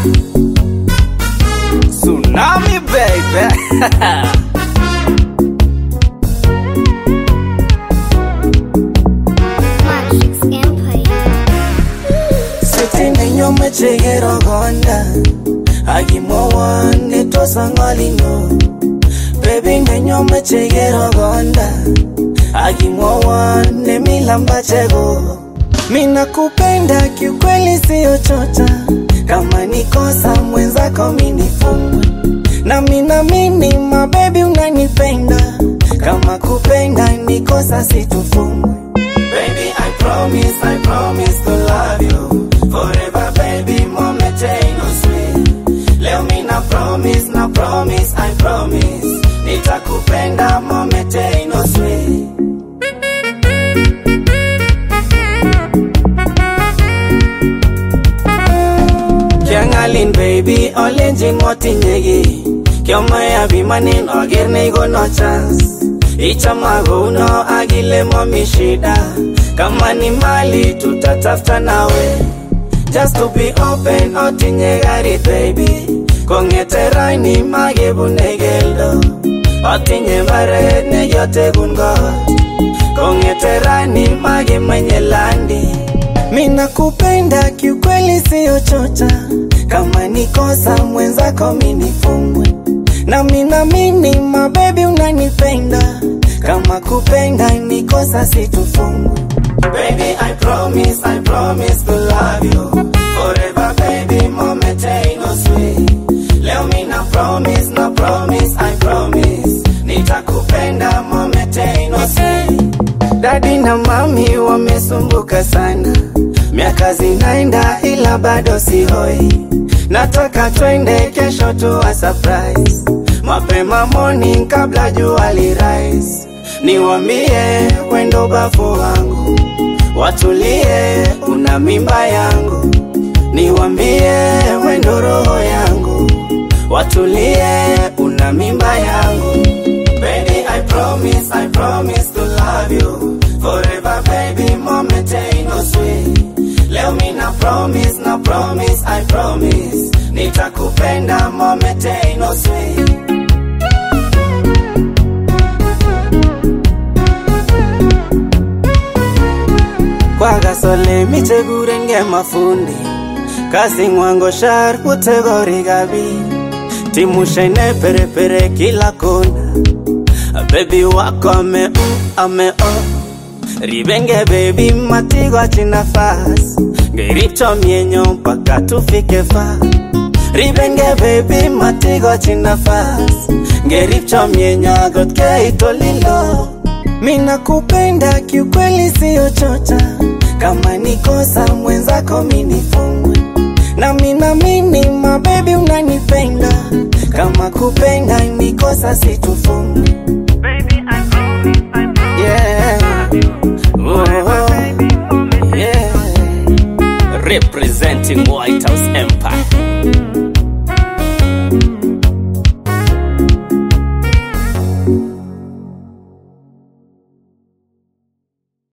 Tsunami baby. Matrix Empire. Siti nenyo mechegero gonda Agimowon netosa ngolino Baby nenyo mechegero gonda Agimowon nemilamba chego Mina kupenda kiukweli siyo chocha Kama nikosa mwenzako minifungwe na mina mini mabebi unanipenda Kama kupenda nikosa situfungwe Baby, I promise, I promise to love you forever, baby. Moment ain't no sweet. Leo mi na promise, na promise, I promise. Nitakupenda, moment ain't no sweet. Kiangalin baby, olenjin motinyeki Kiomaya bimanin oger neikono chance Ichama kouno akile momi shida Kama ni mali tutatafuta nawe Just to be open otinye garit baby Kongete raini makebune keldo Otinye mbaret neyotekun kot Kongete rani makimenye landi Mina kupenda kiukweli siyo chocha Kama nikosa mwenzako minifungwe na mina mini mabebi unanipenda Kama kupenda nikosa situfungwe Baby I promise, I promise to love you Forever baby, moment ain't no sweet Leo mina promise, na promise, I promise Nitakupenda, moment ain't no sweet Dadi na mami wamesumbuka sana, miaka zinaenda ila bado sihoi. Nataka twende kesho tuwa surprise, mapema morning kabla jua lirise. Niwambie wendo bafu wangu, watulie, una mimba yangu. Niwambie wendo roho yangu, watulie, una mimba yangu. Baby, I promise, I promise to love you forever, baby. Moment ain't no sweet. Leo mi na promise, na promise, I promise. Nitakupenda, moment ain't no sweet. Kwa gasole michekurenge mafundi kasi ngwango shar utegori gabi timushene perepere kila kona Baby wako ame mm, ame oh Ribenge baby matigo chinafas Ngericho mienyo mpaka tufike fa Ribenge baby matigo chinafas Ngericho mienyo agot keito lilo Mina kupenda kiukweli siyo chocha Kama nikosa mwenzako minifungwe na mina mini mabebi unanipenda Kama kupenda nikosa situfungwe Yeah. Oh, yeah. Representing White House Empire.